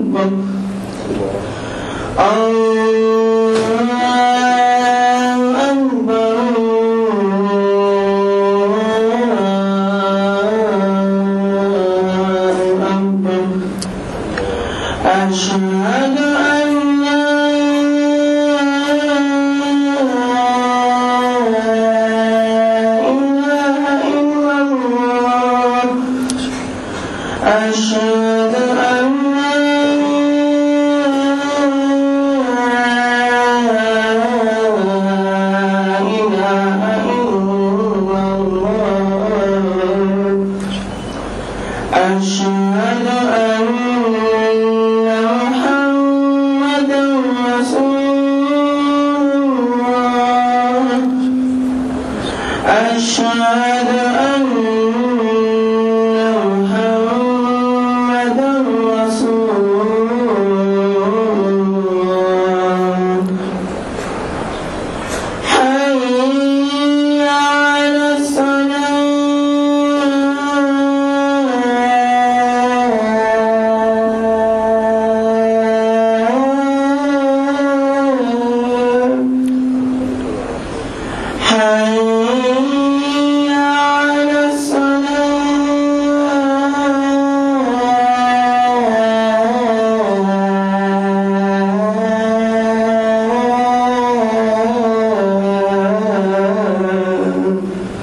أكبر الله أكبر الله أكبر أشهد أن لا إله إلا الله أشهد أن لا إله إلا الله أشهد أن محمدا رسول الله أشهد أن محمدا رسول الله حي على الصلاة حي على الصلاة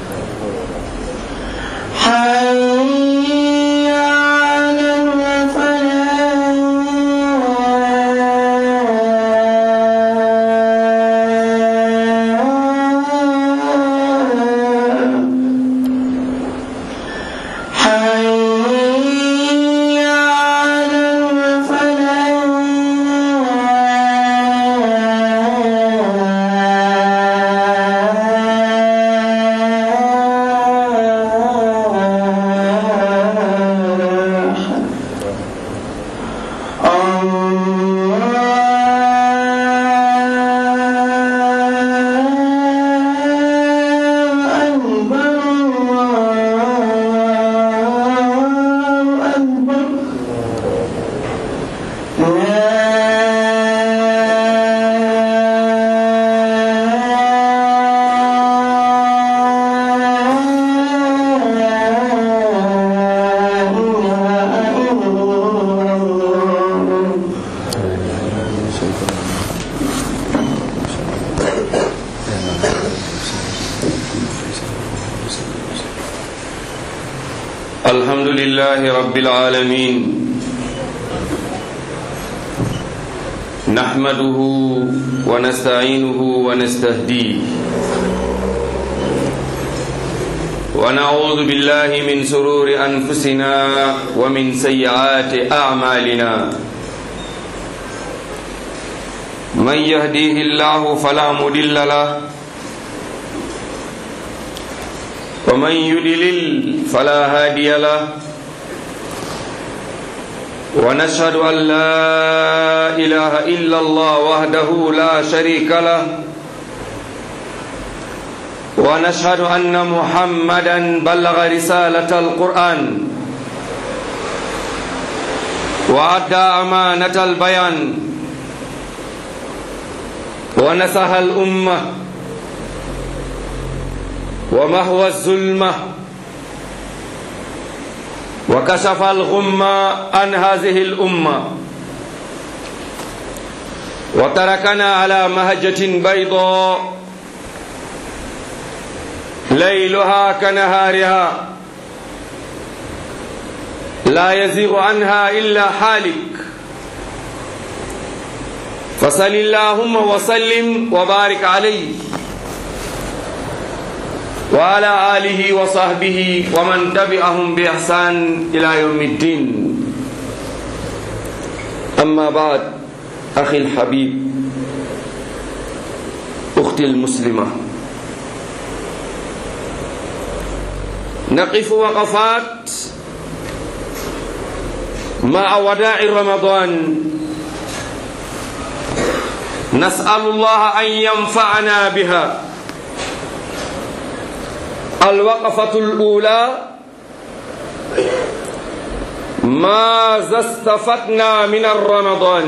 حي على الفلاح حي على الفلاح الله أكبر الله أكبر لا إله إلا الله الحمد لله رب العالمين نحمده ونستعينه ونستهديه ونعوذ بالله من سرور أنفسنا ومن سيئات أعمالنا من يهديه الله فلا مضل له ومن يدلل فلا هادي له ونشهد أن لا إله إلا الله وحده لا شريك له ونشهد أن محمدا بلغ رسالة القرآن وأدى أمانة البيان ونصح الأمة ومهوى الظلمة وكشف الغمة عن هذه الأمة وتركنا على مهجة بيضاء ليلها كنهارها لا يزيغ عنها إلا حالك فصل اللهم وسلم وبارك عليه وعلى آله وصحبه ومن تبعهم بإحسان إلى يوم الدين أما بعد أخي الحبيب أختي المسلمة نقف وقفات مع وداع رمضان نسأل الله أن ينفعنا بها الوقفة الأولى ماذا استفدنا من الرمضان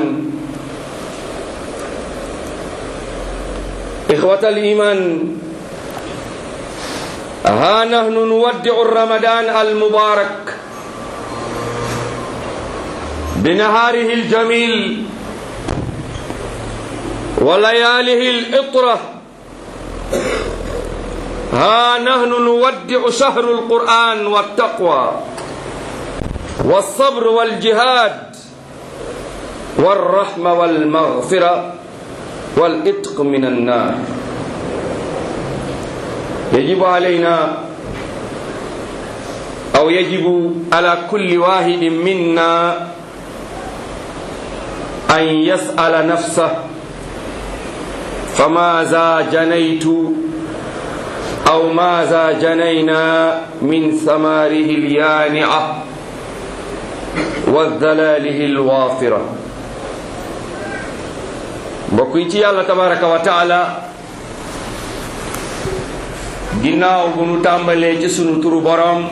إخوة الإيمان ها نحن نودع الرمضان المبارك بنهاره الجميل ولياله الإطرة ها نحن نودع شهر القرآن والتقوى والصبر والجهاد والرحمة والمغفرة والإتق من النار يجب علينا أو يجب على كل واحد منا أن يسأل نفسه فماذا جنيت أو ماذا جنينا من ثماره اليانعة وذلاله الوافرة بقيتي الله تبارك وتعالى ginnaaw bu nu tàmbalee ci sunu turu borom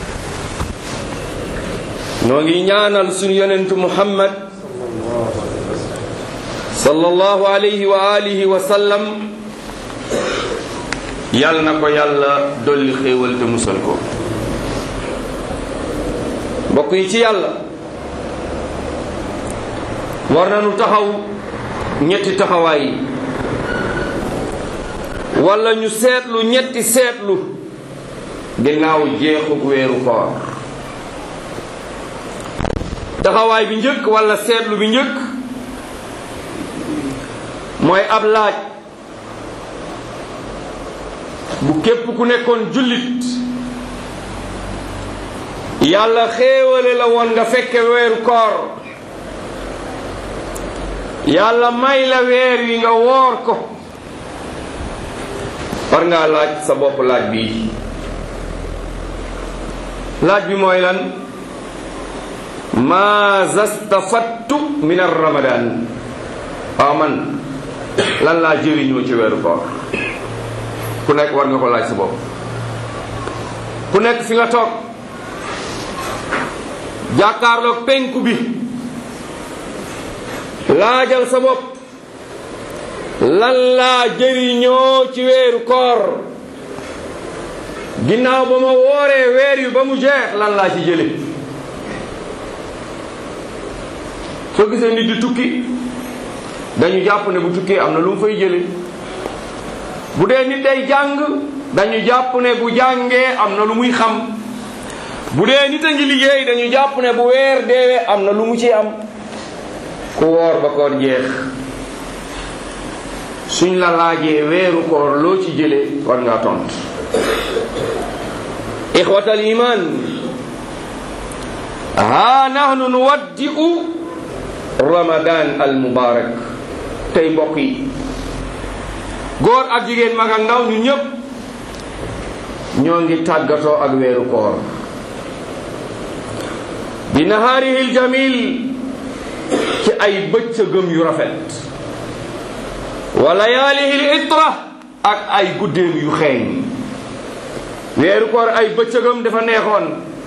noo ngi ñaanal sunu yonentu muhammad sallallahu alayhi wa alihi wa sallam yal na ko yàlla dolli xéewal te musal ko mbokk yi ci yàlla war nañu taxaw ñetti taxawaay yi wala ñu seetlu ñetti seetlu ginnaaw jeexug weeru koor taxawaay bi njëkk wala seetlu bi njëkk mooy ab laaj bu képp ku nekkoon jullit yàlla xéewale la woon nga fekke weeru koor yàlla may la weer wi nga woor ko war ngaa laaj sa bopp laaj bii laaj bi mooy lan maaza stafattu min ar ramadan waaw man lan laa jëriñoo ci weeru koor ku nekk war nga ko laaj sa bopp ku nekk fi nga toog jàkkaarloog penku bi laajal sa bopp lan laa jëriñoo ci weeru koor ginnaaw ba ma wooree weer yu ba mu jeex lan laa ci jële soo gisee nit di tukki dañu jàpp ne bu tukkee am na lu mu fay jële bu dee nit day jàng dañu jàpp ne bu jàngee am na lu muy xam bu dee nit a ngi liggéey dañu jàpp ne bu weer deewee am na lu mu ci am ku woor ba koor jeex suñ la laajee weeru koor loo ci jëlee war ngaa tont ixwatal iman ha nahnu nuwaddi'u ramadan al mubarak tey mbokk yi góor ak jigéen mag ak ndaw ñu ñëpp ñoo ngi tàggatoo ak weeru koor bi nahaarihil jamil ci ay bëccëgëm yu rafet wa layaalihil itra ak ay guddeem yu xeeñ weeru koor ay bëccëgam dafa neexoon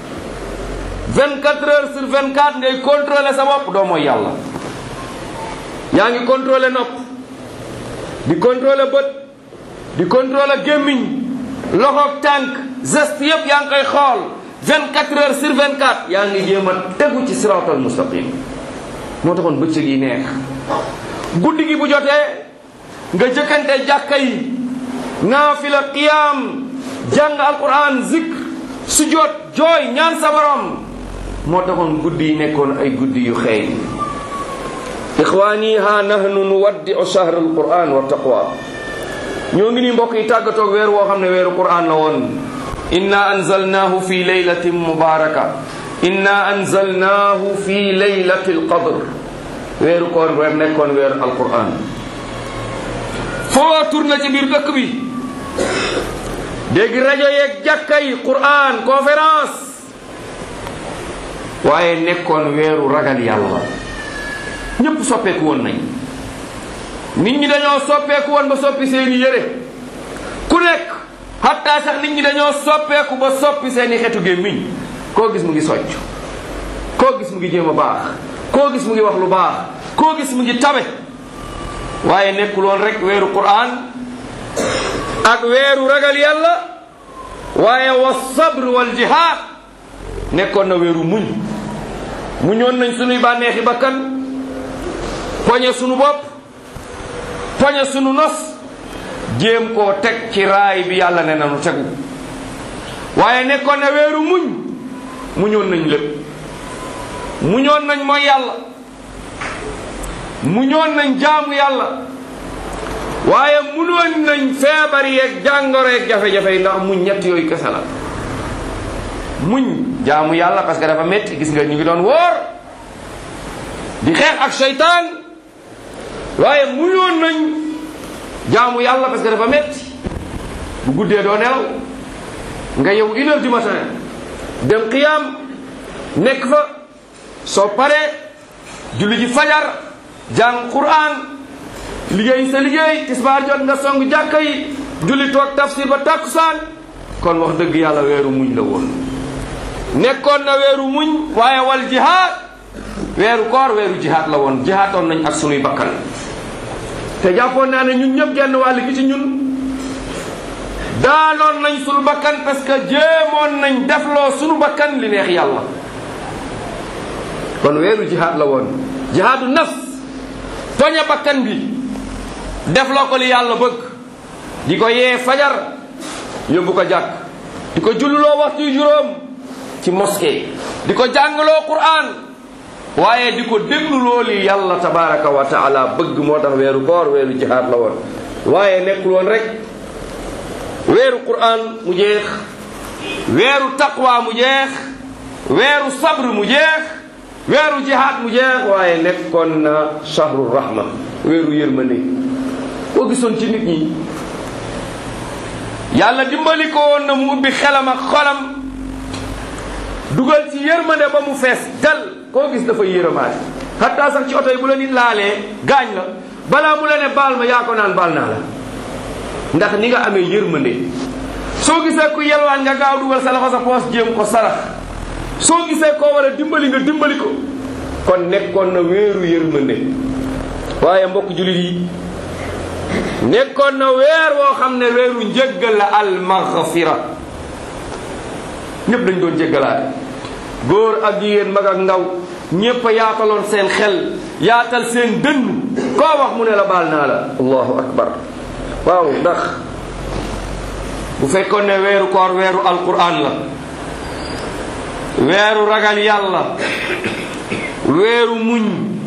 24 heures sur 24 ngay contrôler sa bopp doo mooy yàlla yaa ngi contrôler nopp di contrôler bët di contrôler gémmiñ loxoog tànk geste yépp yaa ngi koy xool 24 heures sur 24 yaa ngi jéem a tegu ci siratal mustaqim moo taxoon bëccëg yi neex guddi gi bu jotee nga jëkkante jàkka yi naafila qiyaam jàng alquran zikr sujjoot jooy ñaan sa borom moo taxoon guddi yi nekkoon ay guddi yu xeeñ ixwaani ha nahnu nuwaddi'u shahr alquran wa taqwa ñoo ngi nii mbokk yi tàggatoog weer woo xam ne weeru quran la woon inna anzalnahu fi laylatin mubaraka inna anzalnahu fi laylati alqadr weeru koor weer nekkoon weeru alquran foo tourné ci biir dëkk bi dégg rajo yeeg jàkka yi quran conférence waaye nekkoon weeru ragal yàlla ñépp soppeeku woon nañ nit ñi dañoo soppeeku woon ba soppi seeni yére ku nekk hatta sax nit ñi dañoo soppeeku ba soppi seeni xetu gémmiñ koo gis mu ngi socc koo gis mu ngi jéem a baax koo gis mu ngi wax lu baax koo gis mu ngi tabe waaye nekkul woon rek weeru Qur'an ak weeru ragal yàlla waaye wa sabr wal jihaad nekkoon na weeru muñ muñoon nañ sunuy bànneexi bakkan poñe sunu bopp poñe sunu nos jéem koo teg ci raay bi yàlla ne nanu tegu waaye nekkoon na weeru muñ muñoon nañ lépp muñoon nañ mooy yàlla muñoon nañ jaamu yàlla waaye munoon nañ feebar yeeg jàngoro yeeg jafe-jafe yi ndax muñ ñett yooyu kese la muñ jaamu yàlla parce que dafa métti gis nga ñu ngi doon wóor di xeex ak seytaan waaye muñoon nañ jaamu yàlla parce que dafa métti bu guddee doo nelaw nga yow une heure du matin dem qiyaam nekk fa soo paree julli ji fajar jàng quran liggéey sa liggéey tisbaar jot nga song jàkka yi julli toog tafsir ba tàkkusaan kon wax dëgg yàlla weeru muñ la woon nekkoon na weeru muñ waaye wal jihaad weeru koor weeru jihaad la woon jihaatoon nañ ak sunuy bakkan te jàppoon naa ne ñun ñëpp genn wàll gi ci ñun daanoon nañ sunu bakkan parce que jéemoon nañ defloo sunu bakkan li neex yàlla kon weeru jihaad la woon jihaadu nafs poñe bakkan bi defloo ko li yàlla bëgg di ko yee fajar yóbbu ko jàkk di ko julluloo waxtu juróom ci mosquée di ko jàngaloo Qur'an waaye di ko dégluloo li yàlla tabaraka wa taala bëgg moo tax weeru koor weeru jihaad la woon waaye nekkul woon rek weeru Qur'an mu jeex weeru taqwa mu jeex weeru sabr mu jeex weeru jihaad mu jeex waaye nekkoon na shahru rahma weeru yërmande boo gisoon ci nit ñi yàlla dimbali ko woon na mu ubbi xelam ak xolam dugal ci yërmande ba mu fees dal koo gis dafa yërëmaat xataa sax ci oto yi bu la nit laalee gaañ la balaa mu la ne baal ma yaa ko naan baal naa la ndax ni nga amee yërmande soo gisee ku yelwaan nga gaaw dugal sa loxo sa poos jéem ko sarax soo gisee koo war a dimbali nga dimbali ko kon nekkoon na weeru yërmande waaye mbokk jullit yi nekkoon na weer woo xam ne weeru njëggal la almaghfira ñëpp dañ doon jéggalaate góor ak jigéen mag ak ndaw ñépp a yaataloon seen xel yaatal seen dënn koo wax mu ne la baal naa la allahu akbar waaw ndax bu fekkoon ne weeru koor weeru alquran la weeru ragal yàlla weeru muñ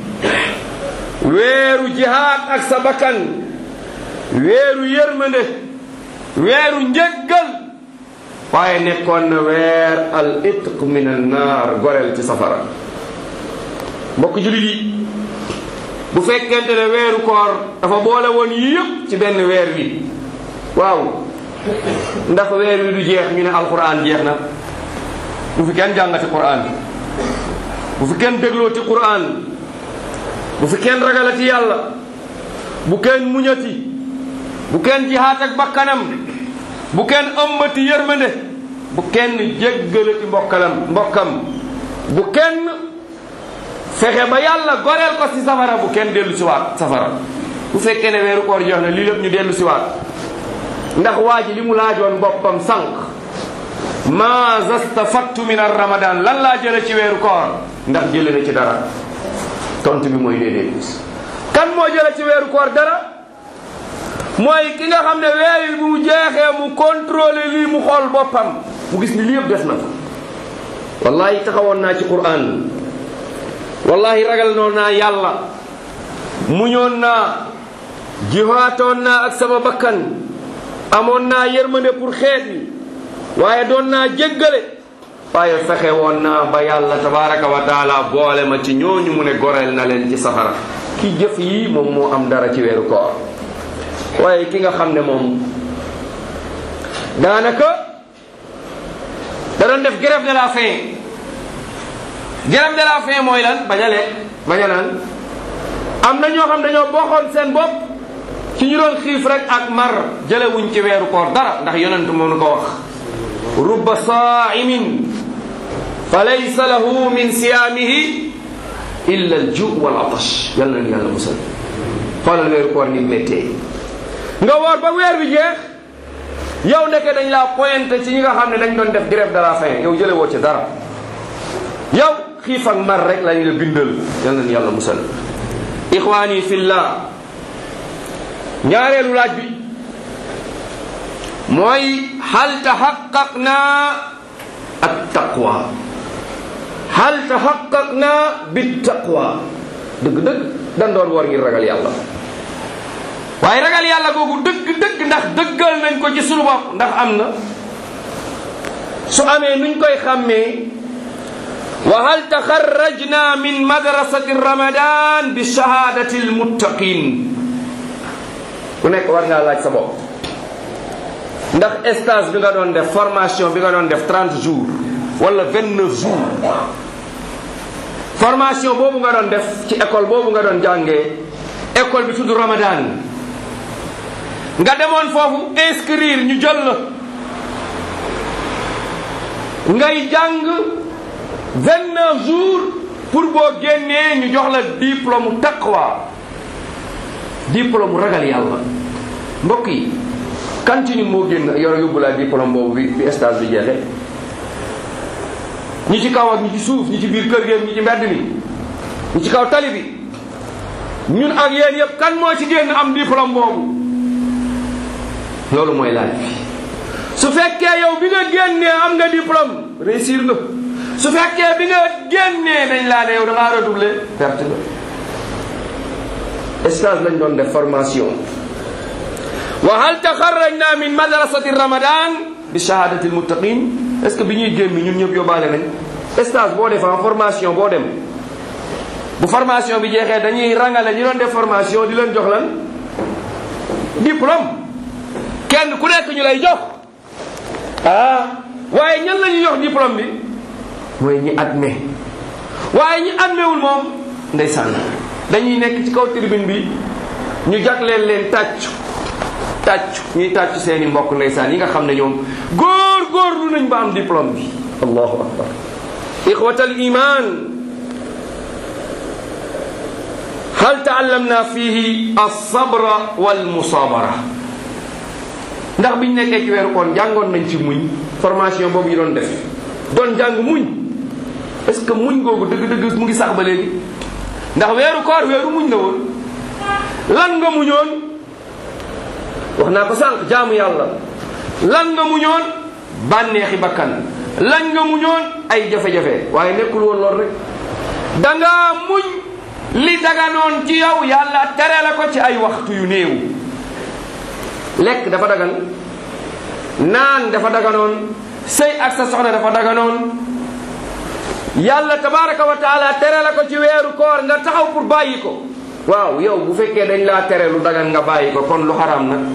weeru jihaad ak sa bakkan weeru yërmande weeru njëggal waaye nekkoon na weer al itq min an naar goreel ci safara mbokk jullit yi bu fekkente ne weeru koor dafa boole woon yëpp ci benn weer wi waaw ndax weer wi du jeex ñu ne alquran jeex na bu fi kenn jàngati quran bu fi kenn déglooti quran bu fi kenn ragalati yàlla bu kenn muñati bu kenn jihaat ak bakkanam bu kenn ëmbati yërmande bu kenn jéggalati mbokkalam mbokkam bu kenn fexe ba yàlla goreel ko ci safara bu kenn dellu si waat safara bu fekkee ne weeru koor jox na lii lépp ñu dellu si waat ndax waa ji li mu laajoon boppam sànq ma zastafattu min ar ramadan lan laa jële ci weeru koor ndax jële na ci dara tontu bi mooy déedéet kan moo jële ci weeru koor dara mooy ki nga xam ne weer yi bu mu jeexee mu contrôler lii mu xool boppam mu gis ni lii yëpp des na ko wallahi taxawoon naa ci quran wallahi ragal noon naa yàlla muñoon naa jihaatoon naa ak sama bakkan amoon naa yërmande pour xeet yi waaye doon naa jéggale waaye fexe woon naa ba yàlla tabaraka wa taala boole ma ci ñooñu mu ne goreel na leen ci safara ki jëf yi moom moo am dara ci weeru koor waaye ki nga xam ne moom daanaka da doon def grève de la faim grève de la faim mooy lan bañ a lekk bañ a naan am na ñoo xam dañoo bokkoon seen bopp ci ñu doon xiif rek ak mar jëlewuñ ci weeru koor dara ndax yonent moo nu ko wax rubba saa'imin fa laysa lahu min siyaamihi illa al ju wal atash yàlla na yàlla musal xoolal weeru koor ni méttee nga woor ba weer bi jeex yow nekke dañ laa pointé ci ñi nga xam ne dañ doon def grève de la faim yow jële woo ci dara yow xiif ak mar rek lañu la bindal yàlla na yàlla musal ixwaani fillah ñaareelu laaj bi mooy hal taxaqaqna at taqwa hal taxaqaqna bit taqwa dëgg-dëgg dan doon war ngir ragal yàlla waaye ragal yàlla googu dëgg-dëgg ndax dëggal nañ ko ci sunu bopp ndax am na su amee nuñ koy xàmmee wa hal taxarrajna min madrasati ramadan bi shahadati almuttaqin ku nekk war ngaa laaj sa bopp ndax stage bi nga doon def formation bi nga doon def 30 jours wala 29 jours formation boobu nga doon def ci école boobu nga doon jàngee école bi tudd Ramadan nga demoon foofu inscrire ñu jël la ngay jàng 29 jours pour boo génnee ñu jox la diplôme taqwa diplôme ragal yàlla mbokk yi kan ci ñun moo génn yoro yóbbu laa diplôme boobu bi bi stage bi jeexee ñi ci kaw ak ñi ci suuf ñi ci biir kër gi ñi ci mbedd mi ñi ci kaw tali bi ñun ak yéen yëpp kan moo ci génn am diplôme boobu loolu mooy laaj bi su fekkee yow bi nga génnee am nga diplôme réussir nga su fekkee bi nga génnee dañ laa ne yow da ngaa redoubler perte nga stage lañ doon def formation wa hal taxarrajna min madrasati ramadan bi shahadati almuttaqin est ce que bi ñuy génn ñun ñëpp yóbbaale nañ stage boo defee formation boo dem bu formation bi jeexee dañuy rangale ñu doon def formation di leen jox lan diplôme kenn ku nekk ñu lay jox ah waaye ñan la ñuy jox diplôme bi mooy ñi admet waaye ñi admewul moom ndeysaan dañuy nekk ci kaw tribune bi ñu jagleel leen tàccu tàccu ñuy tàccu seeni mbokk ndeysaan yi nga xam ne ñoom góor góorlu nañ ba am diplôme bi allahu akbar ixwat al iman hal taallamna fihi alsabra walmusabara ndax biñ nekkee ci weeru koon jàngoon nañ ci muñ formation boobu ñu doon def doon jàng muñ est-ce que muñ googu dëgg-dëgg mu ngi sax ba léegi ndax weeru koor weeru muñ la woon lan nga muñoon wax naa ko sànq jaamu yàlla lan nga muñoon bànneexi bakkan lan nga muñoon ay jafe-jafe waaye nekkul woon lool rek dangaa muñ li daganoon ci yow yàlla tere la ko ci ay waxtu yu néew lekk dafa dagan naan dafa daganoon sëy ak sa soxna dafa daganoon yàlla tabaraka wa taala tere la ko ci weeru koor nga taxaw pour bàyyi ko waaw yow bu fekkee dañ laa tere lu dagan nga bàyyi ko kon lu xaraam nag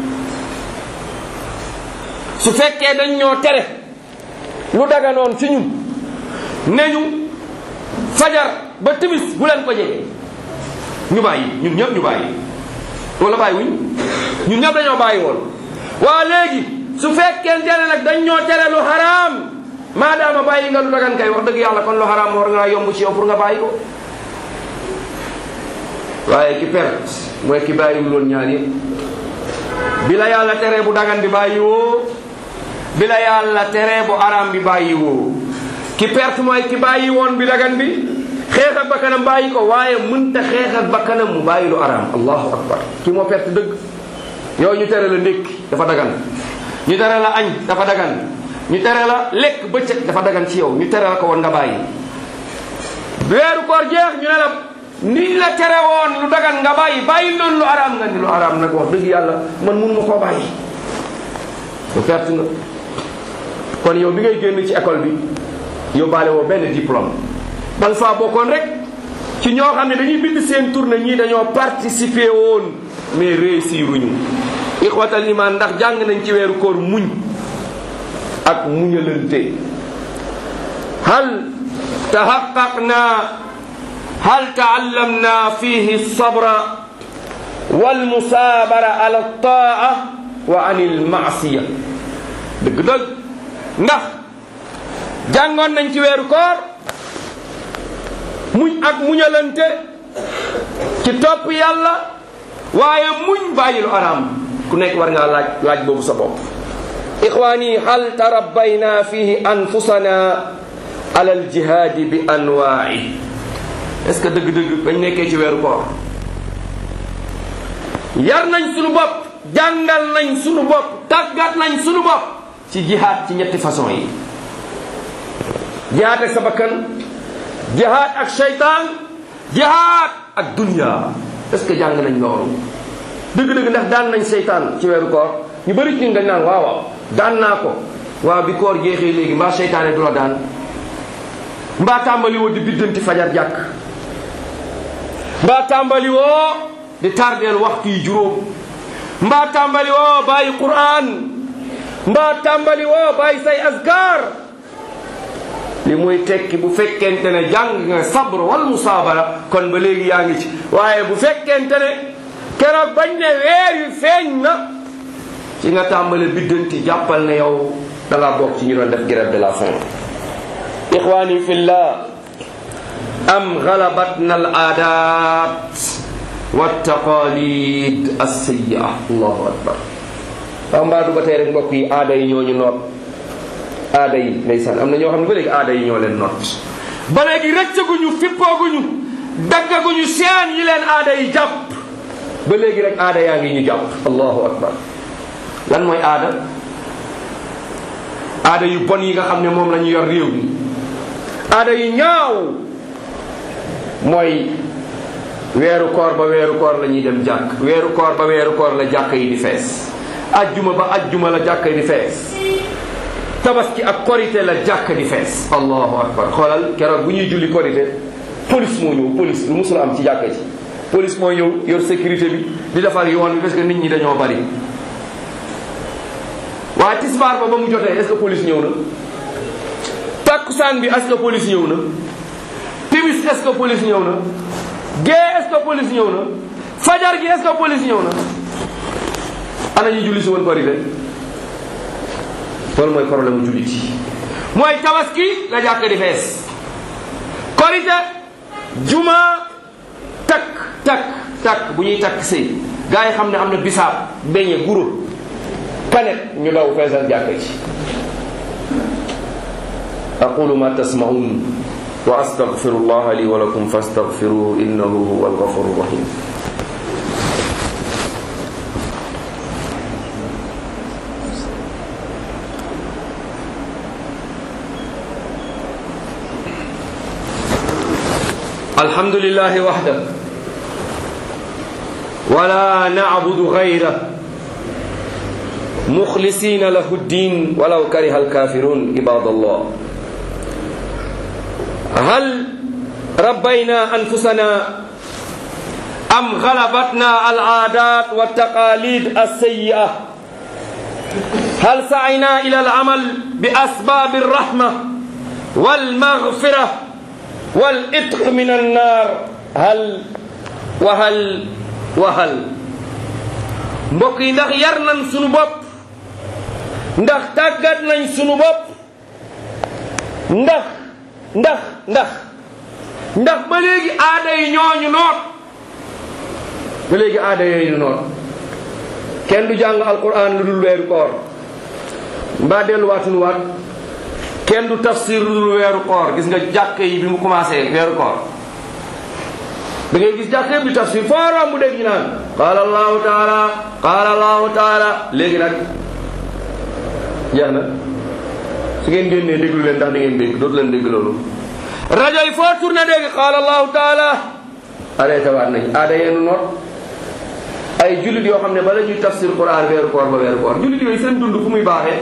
su fekkee dañ ñoo tere lu daganoon ci ñun ne ñu fajar ba timis bu leen ko jege ñu bàyyi ñun ñëpp ñu bàyyi wala bàyyi wuñ ñun ñëpp dañoo bàyyi woon waa léegi su fekkente ne nag dañ ñoo tere lu xaraam maadaama bàyyi nga lu dagan kay wax dëgg yàlla kon lu xaraam war ngaa yomb ci yow pour nga bàyyi ko waaye ki perte mooy ki bàyyiwul woon ñaar yëpp bi la yàlla tere bu dagan bi bàyyi woo bi la yàlla tere bu araam bi bàyyi woo ki perte mooy ki bàyyi woon bi dagan bi xeex ak bakkanam bàyyi ko waaye mënta xeex ak bakkanam mu bàyyi lu araam allahu akbar ki moo perte dëgg yow ñu tere la ndékki dafa dagan ñu tere la añ dafa dagan ñu tere la lekk bëccëg dafa dagan ci yow ñu tere la ko woon nga bàyyi weeru koor jeex ñu ne la niñ la tere woon lu dagan nga bàyyi bàyyi loolu lu araam nga ni lu araam nag wax dëgg yàlla man mun ma koo bàyyi lu perte nga kon yow bi ngay génn ci école bi yóbbaale woo benn diplôme man faa bokkoon rek ci ñoo xam ne dañuy bind seen tournée ñii dañoo participer woon mais réussir uñu ixwatal iman ndax jàng nañ ci weeru koor muñ ak muñalante hal tahaqqaqna hal taallamna fihi sabra walmusabara ala taa wa an il maasiya dëgg-dëgg ndax jàngoon nañ ci weeru koor muñ ak muñalante ci topp yàlla waaye muñ bàyyi lu araam ku nekk war ngaa laaj laaj boobu sa bopp ixwaani hal tarabbayna fihi anfusana ala aljihaadi bi anwaai est ce que dëgg-dëgg bañ nekkee ci weeru koor yar nañ sunu bopp jàngal nañ sunu bopp tàggat nañ sunu bopp ci jihaad ci ñetti façon yi jihaad ak sa bakkan jihaad ak shaytaan jihaad ak dunya est ce que jàng nañ loolu dëgg-dëgg ndax daan nañ seytaan ci weeru koor ñu bëri ci dañ naan waaw waaw daan naa ko waaw bi koor jeexee léegi mbaa seytaane du la daan mbaa tàmbali woo di biddanti fajar jàkk mbaa tàmbali woo di tardeel waxtu yi juróom mbaa tàmbali woo bàyyi quraan mbaa tàmbali woo bàyyi say azkar li muy tekki bu fekkente ne jàng nga sabr wal musaabara kon ba léegi yaa ngi ci waaye bu fekkente ne keroog bañ ne weer wi feeñ na ci nga tàmbale biddanti jàppal ne yow da ngaa bokk ci ñu doon def grève de la faim ixwaani fillah am galabatna al aadat wa taqalid alsayia allahu akbar waaw mbaa du ba tey rek mbokk yi aada yi ñooñu noot aada yi ndeysaan am na ñoo xam ne ba léegi aada yi ñoo leen noot ba léegi rëccaguñu fippooguñu daggaguñu seen yi leen aada yi jàpp ba léegi rek aada yaa ngi ñu jàpp allahu akbar lan mooy aada aada yu bon yi nga xam ne moom la ñu yor réew mi aada yu ñaaw mooy weeru koor ba weeru koor la ñuy dem jàkk weeru koor ba weeru koor la jàkk yi di fees ajjuma ba ajjuma la jàkk yi di fees tabaski ak korité la jàkk di fees allahu akbar xoolal keroog bu ñuy julli korité police moo ñëw police lu musul am ci jàkk ji police moo ñëw yor sécurité bi di defar yoon bi parce que nit ñi dañoo bari waaye tisbaar ba ba mu jotee est-ce que police ñëw na takkusaan bi est-ce que police ñëw na timis est-ce que police ñëw na gée est-ce que police ñëw na fajar gi est-ce que police ñëw na ana ñu julli si woon korité loolu mooy problème mu jullit yi mooy tabaski la jàkk di fees korité juma takk takk takk bu ñuy takk sëy gaa yi xam ne am na bisaab beñe guro kanet ñu daw feesal jàkk ci aqulu ma tasmaun wa astaghfiru allah li wa lakum fastaghfiruhu innahu huwa alghafuru rahim الحمد لله وحده ولا نعبد غيره مخلصين له الدين ولو كره الكافرون عباد الله هل ربينا انفسنا ام غلبتنا العادات والتقاليد السيئه هل سعينا الى العمل باسباب الرحمه والمغفره والإتق من النار هل وهل وهل mbokk yi ndax yar nañ sunu bopp ndax tàggat nañ sunu bopp ndax ndax ndax ndax ba léegi aada yi ñooñu noot ba léegi aada yooyu noot kenn du jàng alquran lu dul weeru koor mbaa delluwaatunu waat kenn du tafsir lu dul weeru koor gis nga jàkk yi bi mu commencé weeru koor da ngay gis jàkk yëpp di tafsir foo romb dégg ñu naan qaala allahu taala qaala allahu taala léegi nag jeex na su ngeen génnee déglu leen ndax da ngeen dégg dootu leen dégg loolu rajo yi foo tourné dégg qaala allahu taala arrêté waat nañ aada yeenu noot ay jullit yoo xam ne bala ñuy tafsir quran weeru koor ba weeru koor jullit yooyu seen dund fu muy baaxee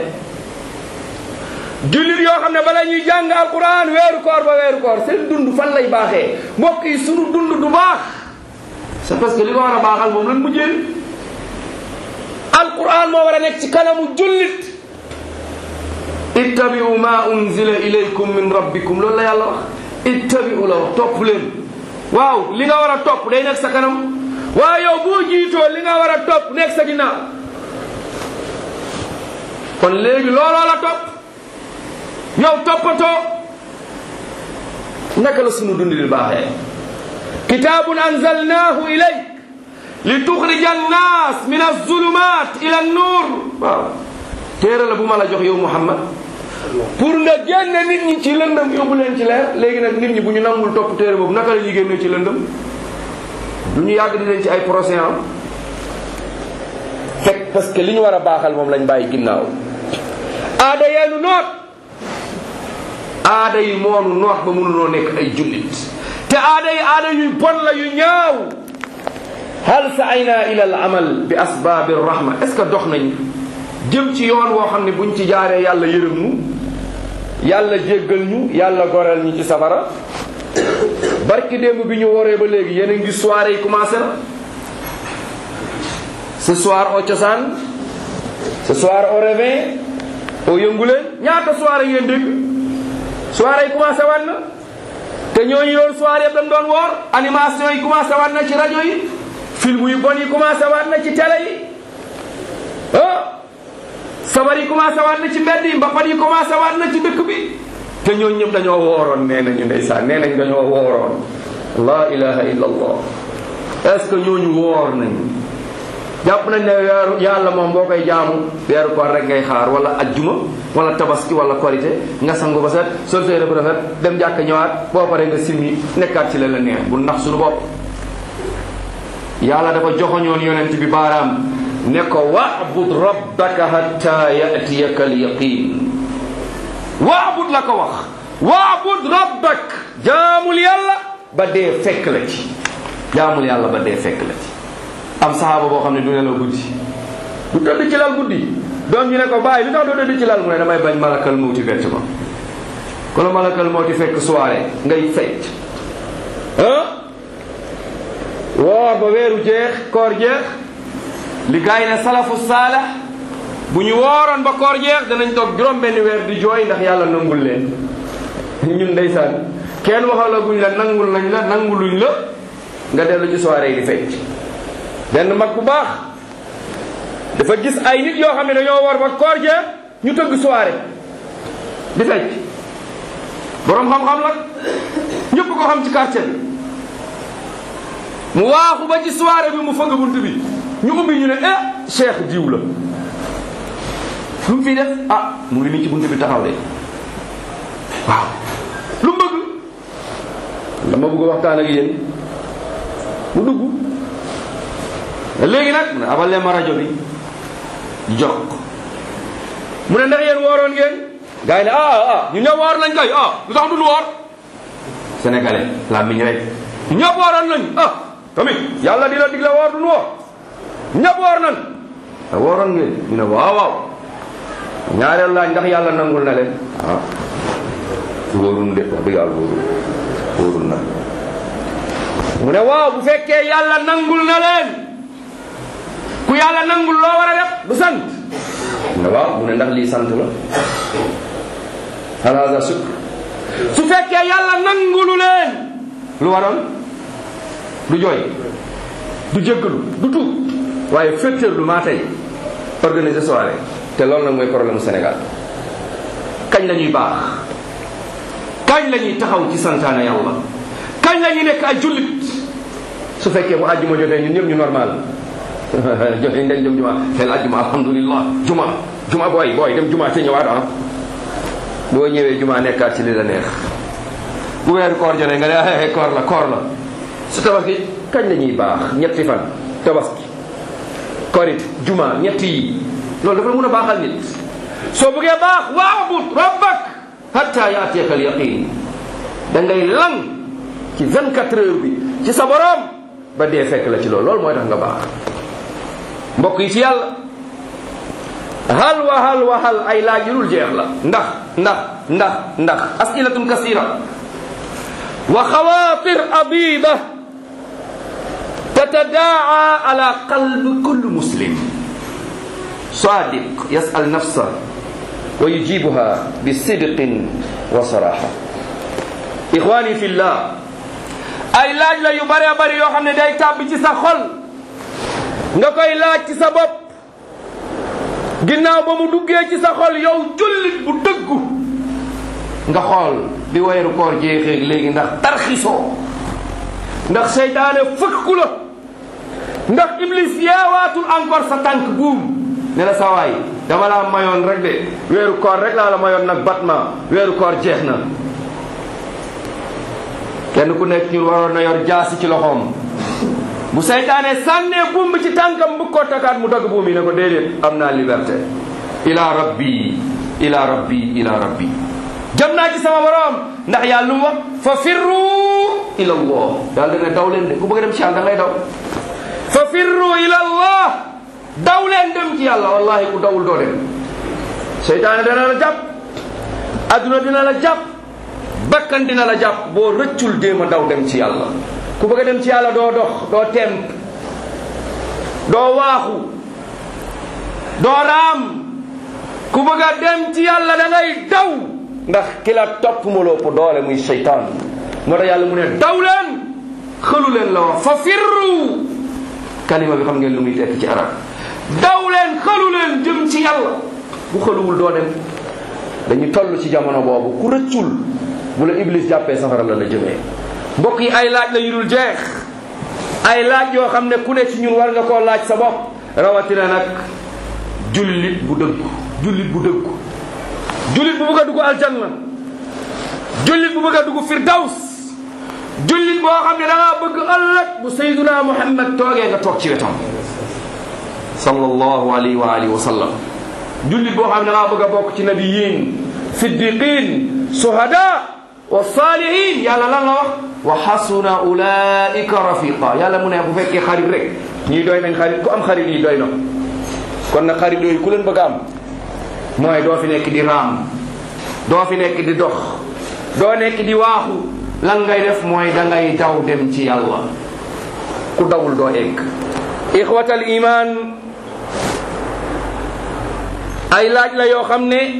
jullit yoo xam ne bala ñuy jàng alquran weeru koor ba weeru koor seen dund fan lay baaxee mbokk yi sunu dund du baax c'est parce que li ko war a baaxal moom lan mujjee alquran moo war a nekk ci kanamu jullit ittabi'u ma unzila ilaykum min rabbikum loolu la yàlla wax ittabi'u la wax topp leen waaw li nga war a topp day nekk sa kanam waaye yow boo jiitoo li nga war a topp nekk sa ginnaaw kon léegi looloo la topp yow toppatoo naka la sunu dund di baaxee kitaabun anzalnaahu ilayk li tuxrija annaas min azulumat ila annuur waaw téere la bu ma la jox yow Muhammad pour nga génne nit ñi ci lëndëm yóbbu leen ci leer léegi nag nit ñi bu ñu nangul topp téere boobu naka la ñuy génnee ci lëndëm du ñu yàgg di leen ci ay procès am fekk parce que li ñu war a baaxal moom lañ bàyyi ginnaaw aada yeenu noot aada yi moonu noot ba mënunoo nekk ay jullit te aada yi aada yuy bon la yu ñaaw hal saayna ila al amal bi asbaabi rahma est ce que dox nañ jëm ci yoon woo xam ne buñ ci jaaree yàlla yërëm ñu yàlla jéggal ñu yàlla goreel ñu ci safara barki démb bi ñu waree ba léegi yéen a ngi soirée yi commencé na ce soir au cosaan ce soir au réveil au yënguleen ñaata soirée ngeen dégg soirée yi commencé waat na te ñooñu yoon soirée yëpp dañ doon woor animation yi commencé waat na ci rajo yi film yu bon yi commencé waat na ci télé yi ah sabar yi commencé waat na ci mbedd yi mbapat yi commencé waat na ci dëkk bi te ñooñu ñëpp dañoo wooroon nee nañu ndeysaan nee nañ dañoo wooroon la ilaha illa allah est ce que ñooñu woor nañu jàpp nañ ne weeru yàlla moom boo koy jaamu weeru koor rek ngay xaar wala ajjuma wala tabaski wala korité nga sangu ba set sol say rëbb rafet dem jàkk ñëwaat boo paree nga simmi nekkaat ci la la neex bu nax suñu bopp yàlla dafa joxoñoon yonent bi baaraam ne ko wa'bud rabbaka hatta ya'tiyaka al-yaqin wa'bud la ko wax wa'bud rabbak jaamul yàlla ba dee fekk la ci jaamul yàlla ba dee fekk la ci am saxaaba boo xam ne du nelaw guddi du tëdd ci lal guddi doom ñu ne ko bàyyi lu tax doo tëdd ci lal mu ne damay bañ malakal mawti bett ma ku la malakal mawti fekk soirée ngay fecc ah woor ba weeru jeex koor jeex li gars yi ne salafu saalax bu ñu wooroon ba koor jeex danañ toog juróom benn weer di jooy ndax yàlla nangul leen ñun ndeysaan kenn waxalaguñ la nangul nañ la nanguluñ la nga dellu ci soirée yi di fecc benn mag bu baax dafa gis ay nit yoo xam ne dañoo war ba koor jeex ñu tëgg soirée di fecc boroom xam-xam la ñëpp ko xam ci quartier bi mu waaxu ba ci soirée bi mu fëgg bunt bi ñu ubbi ñu ne eh cheikh diw la lu mu fii def ah mu ngi nii ci bunt bi taxaw de waaw lu mu bëgg dama bëgg waxtaan ak yéen mu dugg léegi nag mu ne abal leen ma rajo bi jox ko mu ne ndax yéen wooroon ngeen gars yi ne ah ah ñu ñëpp woor nañ kay ah lu tax duñu woor sénégalais la miñ rek ñëpp wooroon nañ ah tamit yàlla dina digle woor duñu woor ñëpp woor nañ te wooroon ngeen ñu ne waaw waaw ñaareel laaj ndax yàlla nangul na leen ah wóorun de wax dëgg yàlla wóorun wóorun na mu ne waaw bu fekkee yàlla nangul na leen ku yàlla nangul loo war a def du sant mu ne waaw mu ne ndax lii sant la halaza sukk su fekkee yàlla nangulu leen lu waroon du jooy du jéggalu du tuub waaye féttéerlu maa tey organiser soirée te loolu nag mooy problème mu Sénégal kañ la ñuy baax kañ la ñuy taxaw ci santaane yàlla kañ la ñuy nekk ay jullit su fekkee bu àjjuma jotee ñun ñëpp ñu normal joxe dañ dem juma xel àjjuma alhamdulillah juma juma booy booy dem juma te ñëwaat ah boo ñëwee juma nekkaat ci li la neex bu weeru koor jotee nga ne ah koor la koor la su tabaski kañ la ñuy baax ñetti fan tabaski korit juma ñetti yi loolu dafa mun a baaxal nit soo bëggee baax waabud rabbak hatta yaatiyaka al yaqin da ngay lang ci 24 heures bi ci sa borom ba dee fekk la ci loolu loolu mooy tax nga baax mbokk yi ci yàlla hal wa hal wa hal ay laaj yu dul jeex la ndax ndax ndax ndax asilatun kasira wa xawaatir abida tatadaa ala qalbi kulli muslim صادق يسأل نفسه ويجيبها بصدق وصراحة إخواني في الله ay laaj la yu bare bari yoo xam ne day tàbbi ci sa xol nga koy laaj ci sa bopp ginnaaw ba mu duggee ci sa xol yow jullit bu dëggu nga xool bi weeru koor jeexee léegi ndax tarxisoo ndax seytaane fëkku la ndax iblis yeewaatul encore sa tànk buum ne la sa waay dama laa mayoon rek de weeru koor rek laa la mayoon nag batma weeru koor jeex na kenn ku nekk ñun waroon na yor jaasi ci loxoom bu seytaane sànnee buum bi ci tànkam bu ko takaat mu dagg buum yi ne ko déedéet am naa liberté ila rabbi ila rabbi ila rabbi jëm naa ci sama borom ndax yàlla lu mu wax fa firru ila allah daal dana daw leen de ku bëgg a dem ci yàlla da ngay daw fa firru ila allah daw leen dem ci yàlla wallahi ku dawul doo dem seytaane dana la jàpp adduna dina la jàpp bakkan dina la jàpp boo rëccul déema daw dem ci yàlla ku bëgg a dem ci yàlla doo dox doo temp doo waaxu doo raam ku bëgg a dem ci yàlla da ngay daw ndax ki la topp ma loo ko doole muy seytaan moo tax yàlla mu ne daw leen xëlu leen la wax fa firru kalima bi xam ngeen lu muy tekk ci arab daw leen xëlu leen jëm ci yàlla bu xëluwul doo dem dañu toll ci jamono boobu ku rëccul bu la iblis jàppee safara la la jëmee mbokk yi ay laaj la yu dul jeex ay laaj yoo xam ne ku ne ci ñun war nga koo laaj sa bopp rawatina nag jullit bu dëggu jullit bu dëggu jullit bu bëgg a dugg aljanna jullit bu bëgg a dugg firdaws jullit boo xam ne da ngaa bëgg ëllëg bu sayduna muhammad toogee nga toog ci wetam sallallahu alayhi wa alihi wa sallam jullit boo xam ne da ngaa bëgg a bokk ci nabiyin siddiqin suhada wa salihin yàlla lan la wax wa xasuna ulaika rafiqa yàlla mu ne bu fekkee xarit rek ñii doy nañ xarit ku am xarit yi doy na kon nag xarit yooyu ku leen bëgg a am mooy doo fi nekk di raam doo fi nekk di dox doo nekk di waaxu lan ngay def mooy da ngay daw dem ci yàlla ku dawul doo egg ixwatal iman ay laaj la yoo xam ne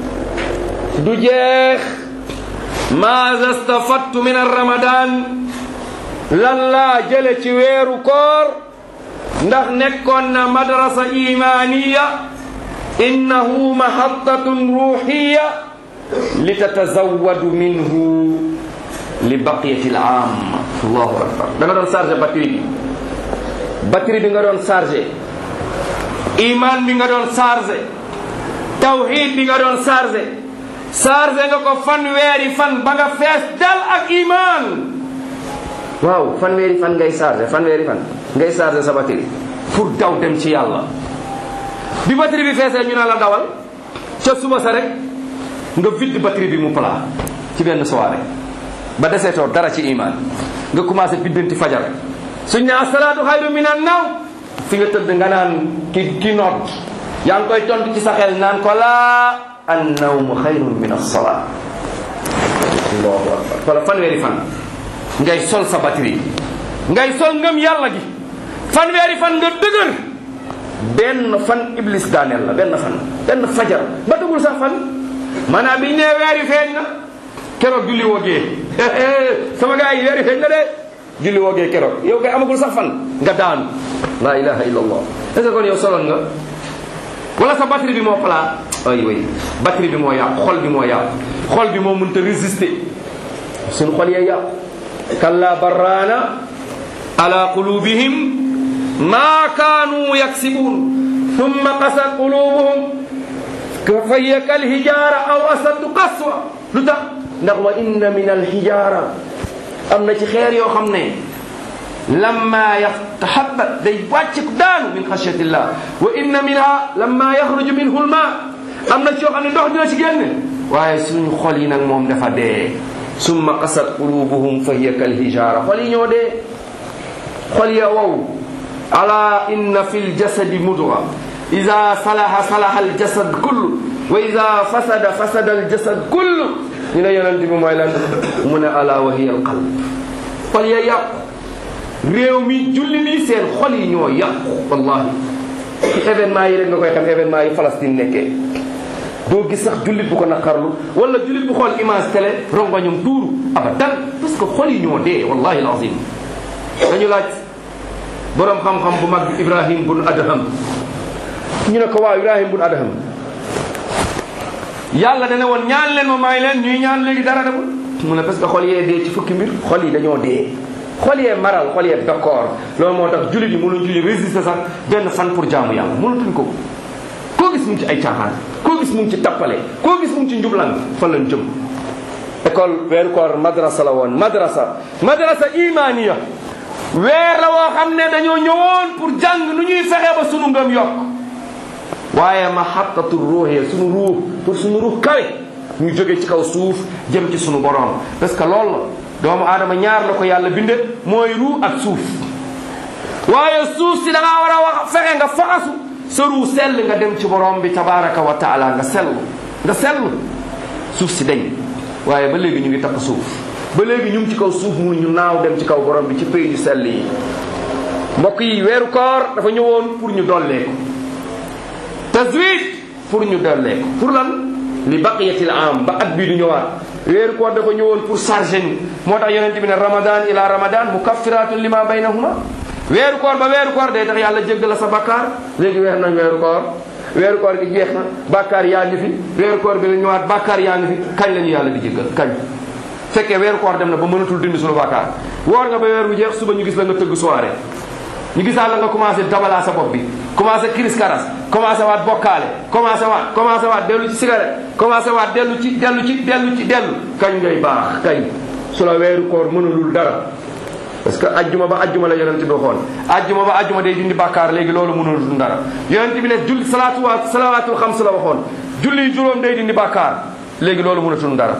du jeex maza stafattu min ramadan lan laa jële ci weeru koor ndax nekkoon na madrasa imaniya innahu mahattatun ruhiya li tatazawadu minhu li baqiyati al am allahu akbar da nga doon chargé batterie bi batterie bi nga doon chargé iman bi nga doon chargé tawhid bi nga doon chargé chargé nga ko fanweeri fan ba nga fees dal ak iman waaw fanweeri fan ngay chargé fanweeri fan ngay chargé sa batterie pour daw dem ci yàlla bi batterie bi feesee ñu ne la dawal ca suba sa rek nga vide batterie bi mu plat ci benn soirée ba deseetoo dara ci iman nga commencé biddanti fajar suñ ne asalaatu xayru min an naw fi nga tëdd nga naan ki ki noot yaa ngi koy tontu ci sa xel naan ko laa an nawmu xayrun min as-salaa allahu akbar wala fanweeri fan ngay sol sa batterie ngay sol ngëm yàlla gi fanweeri fan nga dëgër benn fan iblis daaneel la benn fan benn fajar ba dugul sax fan maanaam biñ nee weeri feeñ na keroog julli woogee sama gars yi weeri feeñ na de julli woogee keroog yow kay amagul sax fan nga daanu la ilaha illa allah est ce que kon yow soloon nga wala sa batterie bi moo plat ay way batterie bi moo yàqu xol bi moo yàqu xol bi moo mënta résister suñu xol yee yàqu kalla barraana ala qulubihim ma kaanu yaksibuun thumma qasat qulubuhum fa hiya kal hijaara aw asaddu qaswa lu tax ndax wa inna min al hijaara am na ci xeer yoo xam ne lamma yatahabat day wàcc daanu min xasyatillah wa inna minha lamma yaxruju minhu lma am na ci yoo xam ne ndox dina ci génne waaye suñu xol yi nag moom dafa dee summa qasat qulubuhum fa hiya kal hijaara xol yi ñoo dee xol ya wow ala inna fi ljasadi mudga ida salaha salaha aljasad kullu wa ida fasada fasada aljasad kullu ñu ne yonent bi mooy lan mu ne ala wa hiya alqalb xol ya yàqu réew mi julli nii seen xol yi ñoo yàqu wallahi ci événement yi rek nga koy xam événement yi Palestine nekkee doo gis sax jullit bu ko naqarlu wala jullit bu xool image télé rongoñum tuuru abadan parce que xol yi ñoo dee wallahi alazim dañu laaj borom xam-xam bu mag bi Ibrahim bun Adham ñu ne ko waaw Ibrahim bun Adham yàlla dana woon ñaan leen ma may leen ñuy ñaan léegi dara demul mu ne parce que xol yee dee ci fukki mbir xol yi dañoo dee xol yee maral xol yee d'accord loolu moo tax jullit yi mënuñ julli résister sax benn fan pour jaamu yàlla mënatuñ ko koo gis mu ngi ci ay caaxaan koo gis mu ngi ci tappale koo gis mu ngi ci njublan fan lañ jëm école weeru koor madrasa la woon madrasa madrasa imaniya weer la woo xam ne dañoo ñëwoon pour jàng nu ñuy fexe ba sunu ngëm yokk waaye mahabbatu ruuxee sunu ruux pour sunu ruux kawe ñu jóge ci kaw suuf jëm ci sunu borom parce que loolu la doomu aadama ñaar la ko yàlla binde mooy ruux ak suuf waaye suuf si da ngaa war a wax fexe nga faxasu sa ruux sell nga dem ci borom bi tabaraka wa taala nga sell nga sell suuf si dañ waaye ba léegi ñu ngi takk suuf ba léegi ñu ngi ci kaw suuf mu ñu naaw dem ci kaw borom bi ci pays yu sell yi mbokk yi weeru koor dafa ñëwoon pour ñu dollee ko tazwid pour ñu dollee ko pour lan li baqiyatil am ba at bii du ñëwaat weeru koor dafa ñëwoon pour chargé ñu moo tax yonent bi ne ramadan ila ramadan mukaffiratun lima baynahuma weeru koor ba weeru koor day tax yàlla jéggal la sa bakkaar léegi weer nañ weeru koor weeru koor gi jeex na bakkaar yaa ngi fi weeru koor bi la ñëwaat bakkaar yaa ngi fi kañ la ñu yàlla di jéggal kañ fekkee weeru koor dem na ba mënatul dindi suñu bakkaar woor nga ba weer bu jeex suba ñu gis la nga tëgg soirée ñu gisaa la nga commencé dabalaa sa bopp bi commencé kiris karas commencé waat bokkaale commencé waat commencé waat dellu ci cigarette commencé waat dellu ci dellu ci dellu ci dellu kañ ngay baax kañ su la weeru koor mënulul dara parce que ajjuma ba ajjuma la yonent bi waxoon ajjuma ba ajjuma day dindi bàkkaar léegi loolu mënulul dara yonent bi ne julli salaatu wa salawaatul xams la waxoon julli juróom day dindi bàkkaar léegi loolu mënatul dara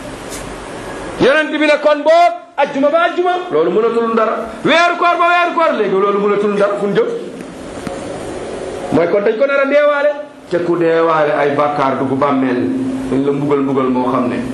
yonent bi ne kon boog ajjuma ba ajjuma loolu mënatul dara weeru koor ba weeru koor léegi loolu mënatul dara fu ñu jëm mooy kon dañ ko nar a deewaale te ku deewaale ay bàkkaar dugg bàmmeel dañ la mbugal mbugal moo xam ne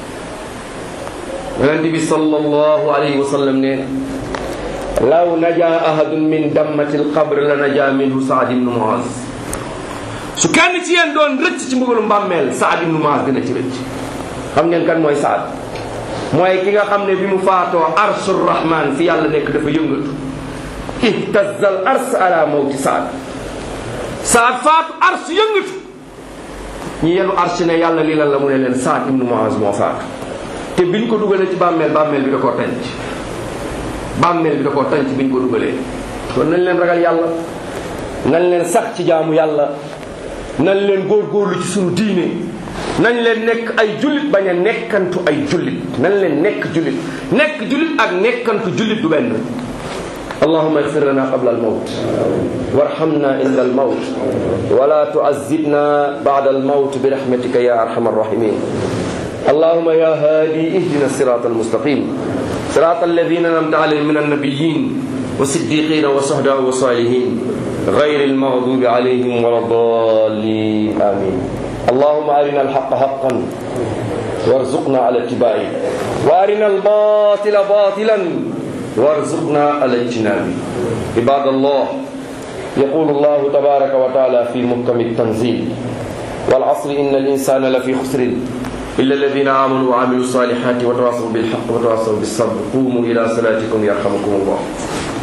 yonent bi sallallahu alayhi wa sallam nee na law naja ahadun min dammati alqabr la naja minhu saad ibnu muaz su kenn ci yéen doon rëcc ci mbugalu mbàmmeel saad ibnu muaz dina ci rëcc xam ngeen kan mooy saad mooy ki nga xam ne bi mu faatoo arshur rahman fi yàlla nekk dafa yëngatu ihtazal ars ala mawti saad saad faatu ars yëngatu ñu yenu ars ne yàlla lii lan la mu ne leen saad ibnu muaz moo faatu te biñ ko dugalee ci bàmmeel bàmmeel bi da koo tànc bàmmeel bi da koo tànc biñ ko dugalee kon nañ leen ragal yàlla nañ leen sax ci jaamu yàlla nañ leen góorgóorlu ci sunu diine nañ leen nekk ay jullit bañ a nekkantu ay jullit nañ leen nekk jullit nekk jullit ak nekkantu jullit du benn اللهم اغفر لنا قبل الموت وارحمنا عند الموت ولا تعذبنا بعد الموت برحمتك يا ارحم الراحمين اللهم يا هادي اهدنا الصراط المستقيم صراط الذين انعمت عليهم من النبيين والصديقين والشهداء والصالحين غير المغضوب عليهم ولا الضالين امين اللهم ارنا الحق حقا وارزقنا على اتباعه وارنا الباطل باطلا وارزقنا على اجتنابه عباد الله يقول الله تبارك وتعالى في محكم التنزيل والعصر ان الانسان لفي خسر إلا الذين آمنوا وعملوا الصالحات وتواصوا بالحق وتواصوا بالصبر قوموا إلى صلاتكم يرحمكم الله